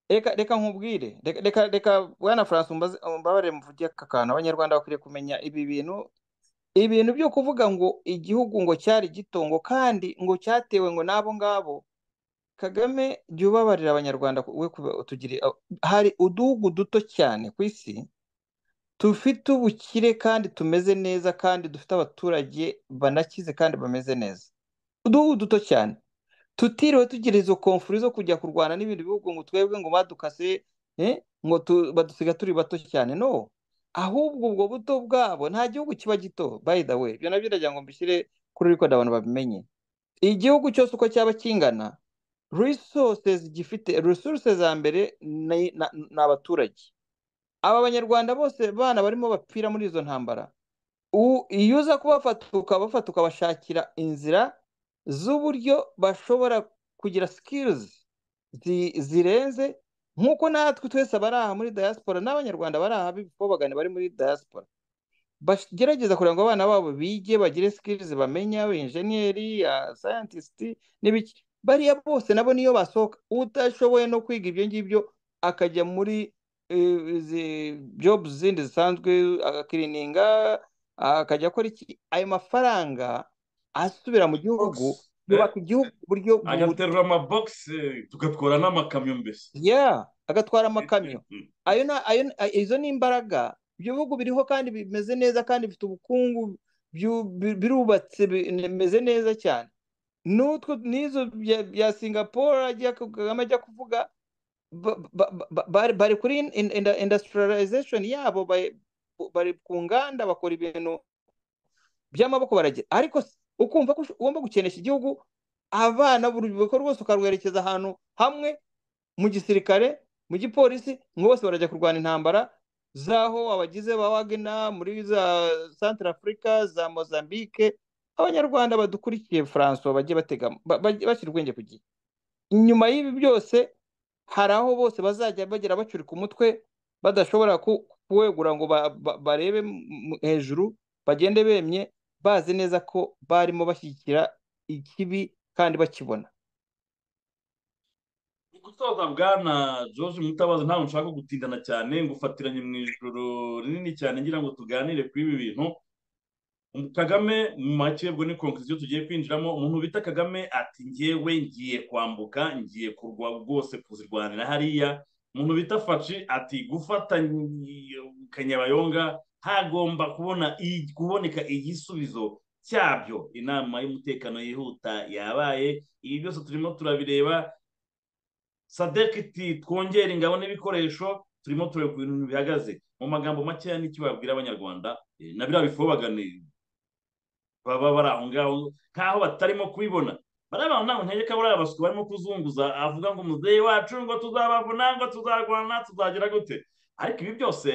reka reka nkubwire reka reka reka bwana francis umbaze- umbabarire mvuge aka kantu abanyarwanda bakwiriye kumenya ibi bintu ibintu byo kuvuga ngo igihugu ngo cyari gito ngo kandi ngo cyatewe ngo n'abo ngabo kagame jya ubabarira abanyarwanda ku- we kuba- utugirire hari uduhugu duto cyane ku isi dufite ubukire kandi tumeze neza kandi dufite abaturage banakize kandi bameze neza uduhugu duto cyane tutiriwe tugira izo komfuri zo kujya kurwana n'ibindi bihugu ngo twebwe ngo badukase eh, ngo tu- badusiga turi bato cyane no ahubwo ubwo buto bwabo nta gihugu kiba gito by the way ibyo nabyo ndagira ngo mbishyire kuri record abantu babimenye igihugu cyose uko cyaba kingana resources gifite resources za mbere ni na- ni abaturage aba banyarwanda bose bana barimo bapfira muri izo ntambara u- iyo uza kubafata ukabafata ukabashakira inzira z'uburyo bashobora kugira sikirizi zirenze nk'uko natwe twese abari aha muri diaspora n'abanyarwanda bari aha b'ibikobagane bari muri diaspora bagerageza kugira ngo abana babo bige bagire sikirizi bamenya injeniyeri sayantisiti n'ibiki bariya bose nabo niyo basohoka utashoboye no kwiga ibyo ngibyo akajya muri eh, izi jobu zindi zisanzwe agakirininga akajya akora iki ayo mafaranga asubira mu gihugu Box, eh? yubaka igihugu ku buryo agaterura amabogisi tugatwara n'amakamyo mbese ya agatwara amakamyo ayo na ayo na- izo ni imbaraga ibyo bihugu biriho kandi bimeze neza kandi bifite ubukungu byu- bi- birubatse bimeze neza cyane n'utwo n'izo bya, bya singapore ajya ku- kagame ajya kuvuga ba- ba- ba- bari bari kuri in- in- inda- industrialization yabo bari bari ku nganda bakora ibintu by'amaboko baragira ariko s- ukumva ko ush- ugomba gukenesha igihugu abana urubyiruko rwose ukarwerekeza ahantu hamwe mu gisirikare mu gipolisi ngo bose barajya kurwana intambara z'aho abagize ba wagena muri za santara afurika za mozambique abanyarwanda badukurikiye francois bajye batega ba- bajye bashyira ubwenge ku gihe inyuma y'ibi byose hari aho bose bazajya bagera bacurika umutwe badashobora ku- kuwegura ngo ba- ba- barebe mu- hejuru bagende bemye bazi neza ko barimo bashyigikira ikibi kandi bakibona gutoza bwana george mutabazi ntabwo nshaka gutindana cyane ngufatiranye mu ijoro rinini cyane ngira ngo tuganire kuri ibi bintu kagame mu make ubwo ni konkisiyo tugiye kwinjiramo umuntu bita kagame ati ngewe ngiye kwambuka ngiye kurwa rwose kuzirwanira hariya umuntu bita faci ati gufatanya kanyabayonga hagomba kubona i- kuboneka igisubizo cyabyo inama y'umutekano yihuta yabaye ibi byose turimo turabireba sadeki iti twongere ingabo n'ibikoresho turimo tureba ku bintu bihagaze mu magambo makeya n'icyo babwira abanyarwanda eh, na biriya bifobagane baba bari aho ngaho nk'aho batarimo kubibona bariya bantu ntabwo ntege kabura abaswa barimo kuzunguza avuga ngo muzehe wacu ngo tuzabavuna ngo tuzarwana tuzagera gute ariko ibi byose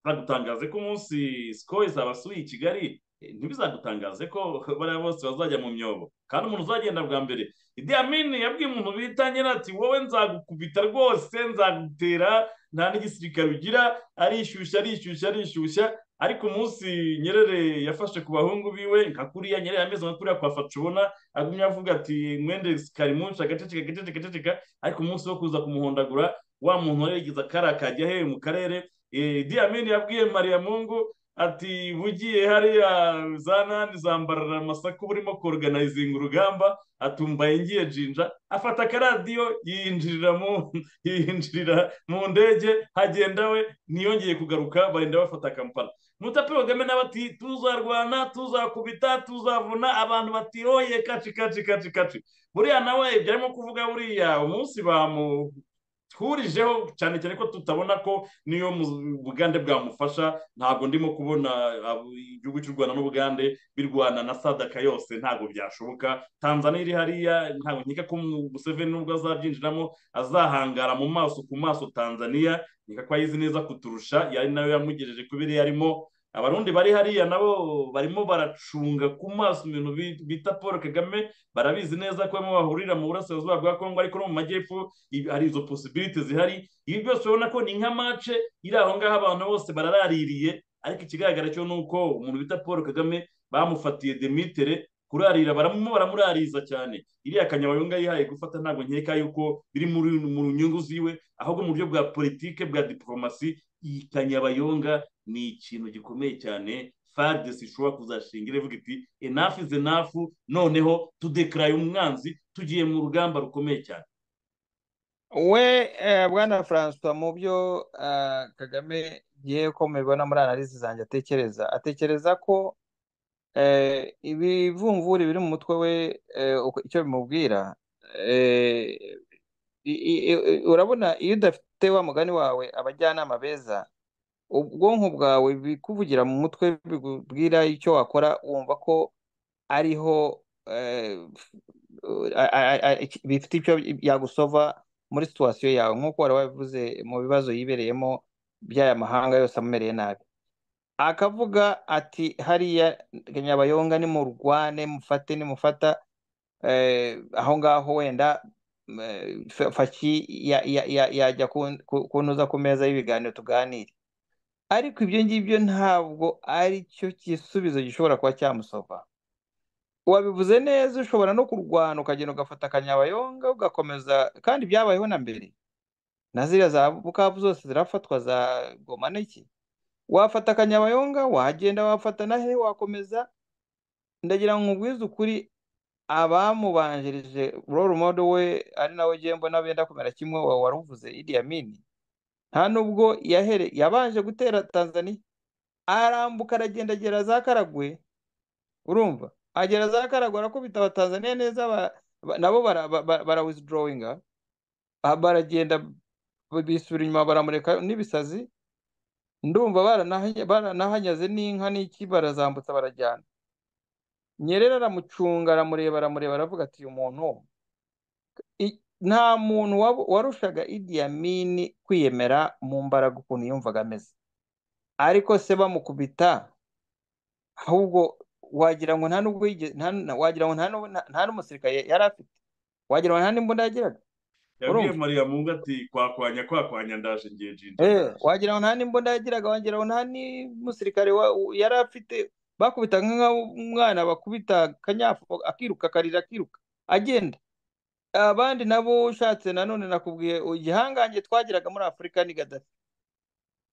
bizagutangaze ko umunsi siko izabasuye i kigali eh, ntibizagutangaze ko bariya bose bazajya mu myobo kandi umuntu uzagenda bwa mbere idi amini yabwiye umuntu bita nyina ati wowe nzagukubita rwose nzagutera nta n'igisirikare ugira arishyushya arishyushya arishyushya ariko umunsi nyerere yafashe ku bahungu biwe nka kuriya nyerere yameze nka kuriya kwa facubona agumya avuga ati mwende karimunsi agaceceka agaceceka agaceceka ariko umunsi wo kuza kumuhondagura wa muntu wari yagize akara kajya hehe mu karere Eh, idi amini yabwiye mariya mungu ati bugiye hariya za nani zambarara amasaku burimo koroganizinga urugamba atumbaye ngiye jinja afata akaradiyo yinjirira mu yinjirira mu ndege hagenda we ntiyongeye kugaruka barenda bafata kampala mutape kagame nawe ati tuzarwana tuzakubita tuzavuna abantu bati oye kaci kaci kaci kaci buriya nawe ibyo arimo kuvuga buriya umunsi bamutwurijeho cyane cyane ko tutabona ko niyo mu- bugande bwamufasha ntabwo ndimo kubona abo- igihugu cy'u rwanda n'ubugande birwana na sadaka yose ntabwo byashoboka tanzania iri hariya ntabwo nkeka ko museveni nubwo azabyinjiramo azahangara mu maso ku maso tanzania nkeka ko ayizi neza kuturusha yari nayo yamugejeje ku biriya arimo abarundi bari hariya nabo barimo baracunga ku maso ibintu bi- bita paul kagame barabizi neza ko bamwe bahurira mu burasirazuba bwa kongo ariko no mu majyepfo i- hari izo posibilite zihari ibi byose ubona ko ni nka mace iri aho ngaho abantu bose bararaririye ariko ikigaragara cyo ni uko umuntu bita paul kagame bamufatiye demitere kurarira baramo baramurariza cyane iriya kanyabayonga yihaye gufata ntabwo nkeka yuko biri muri mu nyungu ziwe ahubwo mu buryo bwa politike bwa diporomasi iyi kanyabayonga ni ikintu gikomeye cyane fadesi ishobora kuzashingira ivuga iti enafu izi enafu noneho tudekaraye umwanzi tugiye mu rugamba rukomeye cyane we eh, bwana francois mu byo ah, kagame ngiye ko mubibona muri analizi zanjye atekereza atekereza ko eh, ibivumvuri biri mu mutwe we eh, uko- icyo bimubwira eh, i- i- i- urabona iyo udafite wa mugani wawe abajyanama beza ubwonko bwawe bikuvugira mu mutwe bikubwira icyo wakora wumva ko ariho eh, a- a- a- iki- bifite icyo yagusova muri situwasiyo yawe nk'uko wari wabivuze mu bibazo yibereyemo by'aya mahanga yose amumereye nabi akavuga ati hariya nyabayonga nimurwane mufate nimufata eh, aho ngaho wenda eh, fa- faki ya- ya- ya- yajya kun- ku- kuntuza ku meza y'ibiganiro tuganire ariko ibyo ngibyo ntabwo ari cyo gisubizo gishobora kuba cyamusova wabivuze neza ushobora no kurwana ukagenda ugafata akanyabayonga ugakomeza kandi byabayeho na mbere na ziriya za bukavu zose zirafatwa za goma n'iki wafata akanyabayonga wagenda wafata na he wakomeza ndagira ngo nkubwize ukuri abamubanjirije role model we ari nawe ngiye mbona benda kumera kimwe wa waruvuze Idi Amin nta nubwo yahere yabanje gutera Tanzania arambuka aragenda agera za Karagwe urumva agera za Karagwe arakubita abatanzaniya neza ba- ba- nabo bara- ba- ba- bara withdrawinga ba- baragenda b- bisubira inyuma baramureka n'ibisazi ndumva baranaha- baranahanyaze n'inka n'iki barazambutsa barajyana Nyerere aramucunga aramureba aramureba aravuga ati uyu muntu i- nta muntu wab- warushaga Idi Amin kwiyemera mu mbaraga ukuntu yumvaga ameze ariko se bamukubita ahubwo wagira ngo nta nubwo yigeze- nta na- wagira ngo nta n'ubu- nta- nta n'umusirikare yari afite wagira ngo nta n'imbunda yagiraga yabwiye urumva mariya mungu ati kwakwanya kwakwanya ndaje ngiye jinja eh ndaje wagira ngo nta n'imbunda yagiraga wagira ngo nta n'umusirikare wa- u- yari afite bakubita nk'umwana bakubita akanyafu akiruka akarira akiruka agenda abandi nabo ushatse nanone nakubwiye igihangange twagiraga muri afurika ni gadafi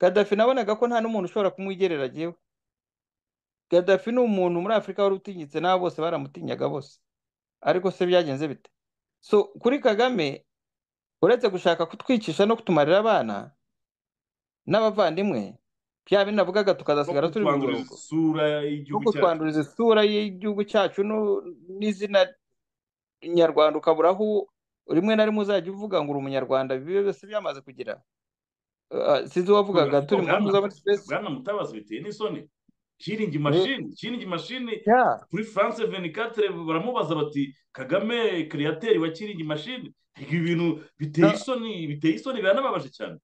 gadafi nabonaga ko nta n'umuntu ushobora kumwigerera yewe gadafi ni umuntu muri afurika wari utinyitse n'abo bose baramutinyaga bose ariko se byagenze bite so kuri kagame uretse gushaka kutwicisha no kutumarira abana n'abavandimwe bya bindi navugaga no tukazasigara turi mu kutwanduriza burungo isura no y'igihugu cyacu kutwanduriza isura y'igihugu cyacu nu- n'izina nyarwanda ukabura aho rimwe na rimwe uzajya uvuga ngo uri umunyarwanda bibe byose byamaze kugira eh, sinzi uwavugaga ariko turi muri bwana mpuzabitsipesi bwana mutabazi biteye n'isoni kiringi mashini kiringi mashini kuri france venikatire baramubaza bati kagame kiriyateri wa kiringi mashini ibi bintu biteye isoni biteye isoni biranababaje cyane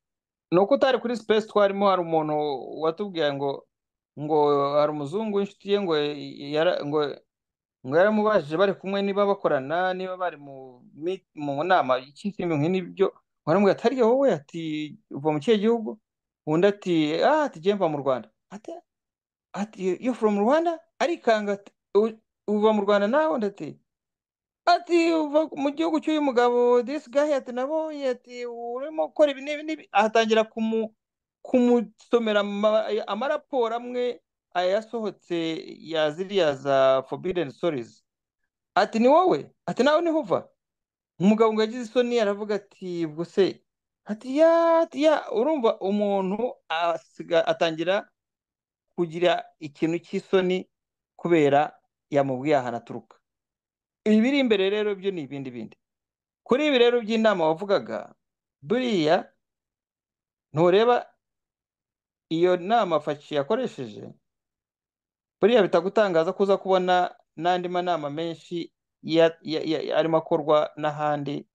ni uko utari kuri sipesi twarimo hari umuntu watubwiye ngo ngo hari umuzungu w'inshuti ye ngo yara- ngo ngo yaramubajije bari kumwe niba bakorana niba bari mu mi- mu nama y'ikintu nk'ibyo waramubwira ati "Harya wowe ati uva mu kihe gihugu undi ati ah ati "Jye mva mu Rwanda ati ati you from Rwanda arikanga ati "U- uva mu Rwanda nawe undi ati ati uva mu gihugu cy'uyu mugabo this guy ati nabonye ati urimo gukora ibi n'ibi n'ibi." ahatangira kumu kumusomera ama- amaraporo amwe ayasohotse ya ziriya za forbidden stories ati ni wowe ati nawe niho uva umugabo ngo yagize isoni aravuga ati ubwo se ati ya ati ya urumva umuntu asiga atangira kugira ikintu cy'isoni kubera yamubwiye ahantu aturuka ibiri imbere rero byo ni ibindi bindi kuri ibi rero by'inama wavugaga buriya ntureba iyo nama faci yakoresheje buriya bitagutangaza ko uza kubona n'andi manama menshi ya- ya- ya- arimo akorwa n'ahandi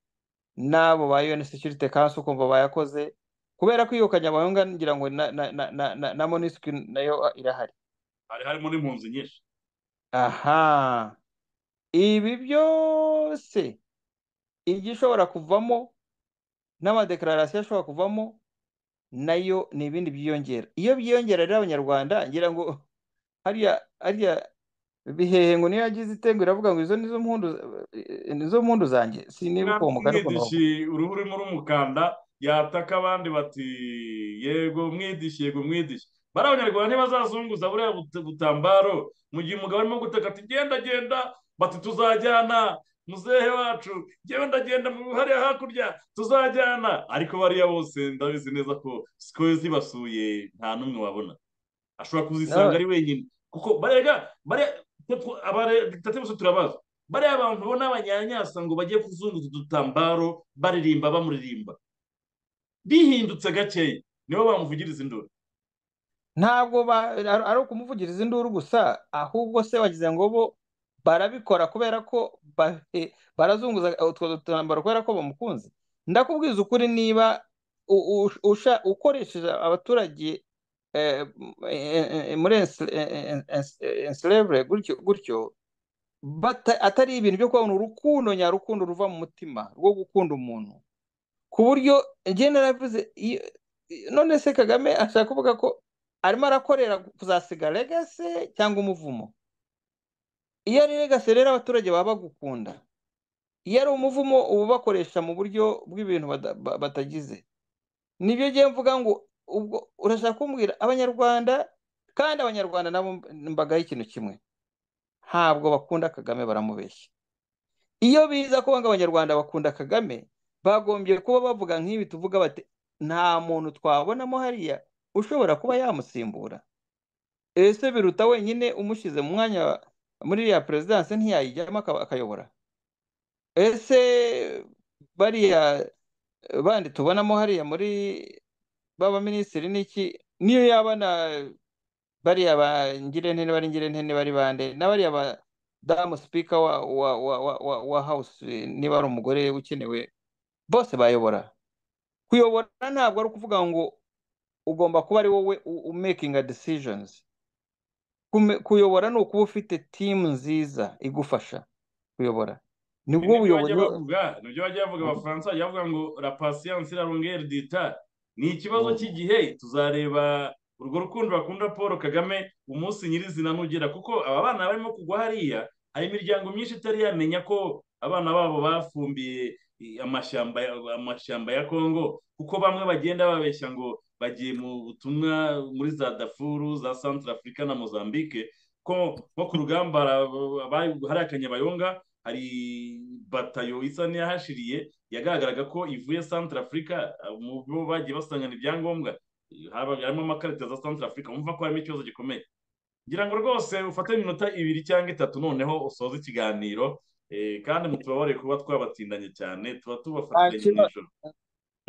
n'abo ba UN Security Council ukumva bayakoze kubera ko iyo kanyabayonga ngira ngo na, na, na, na, na, na MONUSCO nayo irahari hari harimo n'impunzi nyinshi aha ibi byose igishobora kuvamo n'amadeklarasiyo ashobora kuvamo nayo ni ibindi byiyongera iyo byiyongera rero abanyarwanda ngira ngo hariya hariya bihehe ngo niyo yagize itengo iravuga ngo izo nizo mpundu eh, nizo mpundu zanjye sinibuka uwo mugani ukuntu bavuga umwidishi uruhu urimo urumukanda yataka abandi bati yego mwidishi yego mwidishi bariya abanyarwanda ntibazazunguza buriya but- butambaro mu gihe umugabo arimo gutaka ati genda genda bati tuzajyana muzehe wacu njyewe ndagenda mu hariya hakurya tuzajyana ariko bariya bose ndabizi neza ko siko zibasuye nta n'umwe wabona ashobora kuzisanga No. ari wenyine kuko barega abadikitatibe bose turabazi bariya abantu ubona abanyanyasa ngo bagiye kuzunguza udutambaro baririmba bamuririmba bihindutse gakeya nibo bamuvugiriza induru ntabwo ba- ari ari ukumuvugiriza induru gusa ahubwo se wagize ngo bo barabikora kubera ko ba- eh, barazunguza utwo dutambaro kubera ko bamukunze ndakubwiza ukuri niba u- u- usha- ukoresheje abaturage eh, eh, eh, muri ensla- eh, eh, ens- eh, enslavre gutyo gutyo bata- atari ibintu byo kubona urukundo nyarukundo ruva mu mutima rwo gukunda umuntu ku buryo njye naravuze iyo- none se kagame ashaka kuvuga ko arimo arakorera kuzasiga legase cyangwa umuvumo iyo ari legase rero abaturage baba bagukunda iyo ari umuvumo uba ubakoresha mu buryo bw'ibintu bada- ba- batagize nibyo ngiye mvuga ngo ubwo urashaka kumbwira abanyarwanda kandi abanyarwanda nabo mbagaho ikintu kimwe ntabwo bakunda kagame baramubeshya iyo biza kuvuga ngo abanyarwanda bakunda kagame bagombye kuba bavuga nk'ibi tuvuga bati nta muntu twabonamo hariya ushobora kuba yamusimbura ese biruta wenyine umushyize mu mwanya wa- muri iriya perezidanse ntiyayijyamo akaba- akayobora ese bariya eh, bandi tubonamo hariya muri b'abaminisitiri n'iki niyo yaba na bariya ba ngirente bari ngirente bari bande na bariya ba damu sipika wa wa wa wa wa, wa house eh, niba ari umugore ukenewe bose bayobora kuyobora ntabwo ari ukuvuga ngo ugomba kuba ari wowe u- u- making a decisions Kume- kuyobora ni ukuba ufite timu nziza igufasha kuyobora nibwo nibyo buyobozi bajya bavuga nibyo bajya bavuga abafaransa bajya bavuga ngo la patience la longueur du temps ni ikibazo Mm. cy'igihe tuzareba urwo rukundo bakunda paul kagame umunsi nyirizina nugera kuko aba bana barimo kugwa hariya hari imiryango myinshi itari yamenya ko abana babo bafumbiye i- amashyamba ya- amashyamba ya kongo kuko bamwe bagenda babeshya ngo bagiye mu butumwa muri za dafuru za centre afurika na mozambique ko nko ku rugamba hari aba- hariya kanyabayonga hari batayo isa n'iyahashiriye yagaragaraga ko ivuye Centre Africa mu bo bagiye basangana ibyangombwa haba- harimo amakarita za Centre Africa wumva ko harimo ikibazo gikomeye ngira ngo rwose ufate iminota ibiri cyangwa itatu noneho usoze ikiganiro eh, kandi mutubabarire kuba twabatindanye cyane tuba nta tubafatiranye kibazo nijoro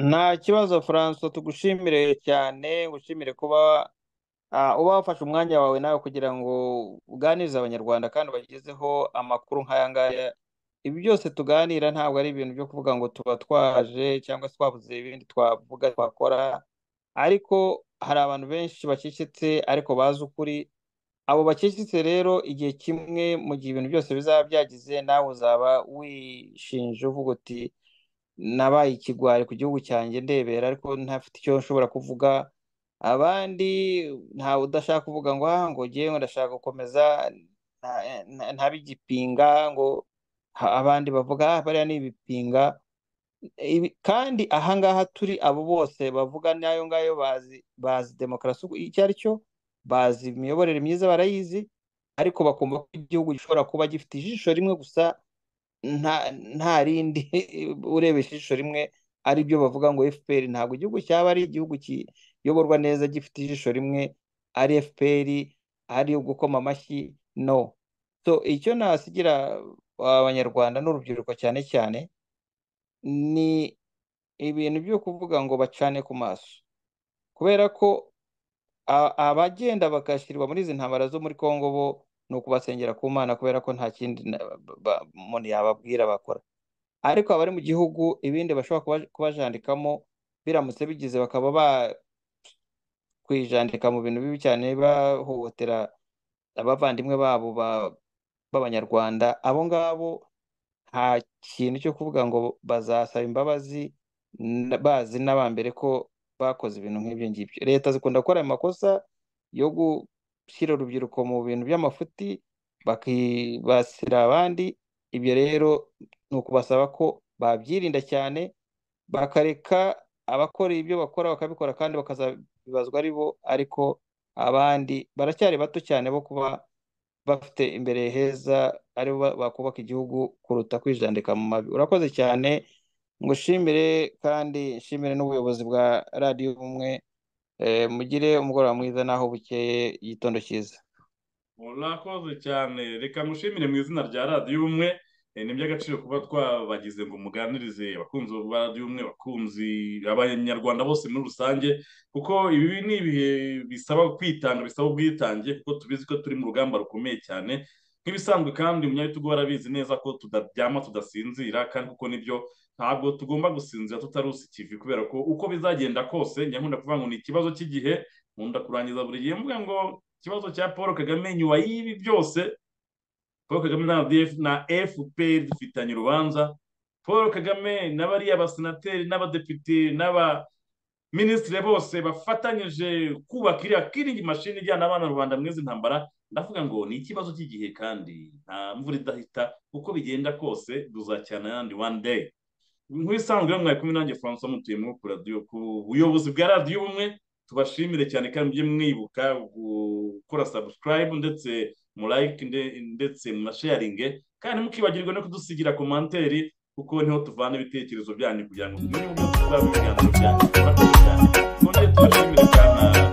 nta kibazo François tugushimire cyane ushimire kuba ah, uba wafashe umwanya wawe nawe kugira ngo uganirize abanyarwanda kandi ubagezeho amakuru nk'aya ngaya ibi byose tuganira ntabwo ari ibintu byo kuvuga ngo tuba twaje cyangwa se twabuze ibindi twavuga twakora ariko hari abantu benshi bacecetse ariko bazi ukuri abo bacecetse rero igihe kimwe mu gihe ibintu byose bizaba byagize nawe uzaba wishinje uvuga uti nabaye ikigwari ku gihugu cyanjye ndebera ariko ntafite icyo nshobora kuvuga abandi ntawe udashaka kuvuga ngo ah ngo ngewe ndashaka gukomeza nta- nta- ntabe igipinga ngo ha- abandi bavuga ah bariya ni ibipinga Ibi- kandi ahangaha turi abo bose bavuga n'ayo ngayo bazi bazi demokarasi uko- icyo ari cyo bazi imiyoborere myiza barayizi ariko bakumva ko igihugu gishobora kuba gifite ijisho rimwe gusa nta nta rindi urebesha ijisho rimwe ari byo bavuga ngo FPR ntabwo igihugu cyaba ari igihugu kiyoborwa neza gifite ijisho rimwe ari FPR ari ugukoma amashyi no so icyo nasigira abanyarwanda n'urubyiruko cyane cyane ni ibintu byo kuvuga ngo bacane ku maso kubera ko a- abagenda bagashyirirwa muri izi ntambara zo muri Kongo bo ni ukubasengera ku Mana kubera ko nta kindi na- ba- ba- umuntu yababwira bakora ariko abari mu gihugu ibindi bashobora kuba- kubajandikamo biramutse bigize bakaba bakwijandika mu bintu bibi cyane bahohotera abavandimwe babo ba- b'abanyarwanda abo ngabo nta kintu cyo kuvuga ngo bazasaba imbabazi n- bazi n'abambere ko bakoze ibintu nk'ibyo ngibyo leta zikunda gukora ayo makosa yo gushyira urubyiruko mu bintu by'amafuti bakibasira abandi ibyo rero ni ukubasaba ko babyirinda cyane bakareka abakora ibyo bakora bakabikora kandi bakazabibazwa ari bo ariko abandi baracyari bato cyane bo kuba bafite imbere heza ari bo bakubaka igihugu kuruta kwijandika mu mabi urakoze cyane ngushimire kandi nshimire n'ubuyobozi bwa radiyo ubumwe Eh, mugire umugoroba mwiza naho bukeye igitondo cyiza murakoze cyane reka mushimire mu izina rya radiyo ubumwe Eh, ni iby'agaciro kuba twabagize ngo muganirize abakunzi ba radiyo ubumwe abakunzi abanyarwanda bose muri rusange kuko ibi ni ibihe bisaba kwitanga bisaba ubwitange kuko tubizi ko turi mu rugamba rukomeye cyane nk'ibisanzwe kandi umunyagitugu barabizi neza ko tudaryama tudasinzira kandi kuko nibyo ntabwo tugomba gusinzira tutarusa ikivi kubera ko uko bizagenda kose nyakunda kuvuga ngo ni ikibazo cy'igihe nkunda kurangiza buri gihe mvuga ngo ikibazo cya paul kagame nyuma y'ibi byose paul kagame na RDF na fpr dufitanye urubanza paul kagame na bariya basenateri n'abadepite n'aba minisitiri bose bafatanyije kubaka iriya kiringi mashini ijyana abana rubanda mwezi ntambara ndavuga ngo ni ikibazo cy'igihe kandi nta mvura idahita uko bigenda kose duzacyana yandi one day nk'ibisanzwe mwari kumwe nanjye francois mutuye muri ku radiyo ku buyobozi bwa radiyo ubumwe tubashimire cyane kandi mujye mwibuka gukora sabusikarayibu ndetse murayike ndetse munasheyaringe kandi mukibagirwa no kudusigira komanteri kuko niho tuvana ibitekerezo byanyu kugira ngo tumenye uburyo tuzaba ibiganiro byanyu murakoze cyane twongere tubashimire cyane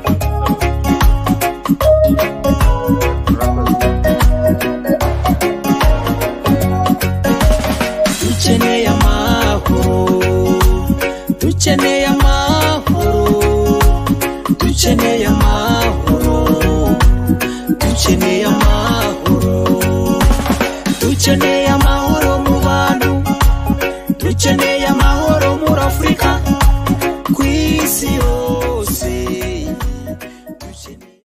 dukeneye amahoro dukeneye amahoro dukeneye amahoro dukeneye amahoro dukeneye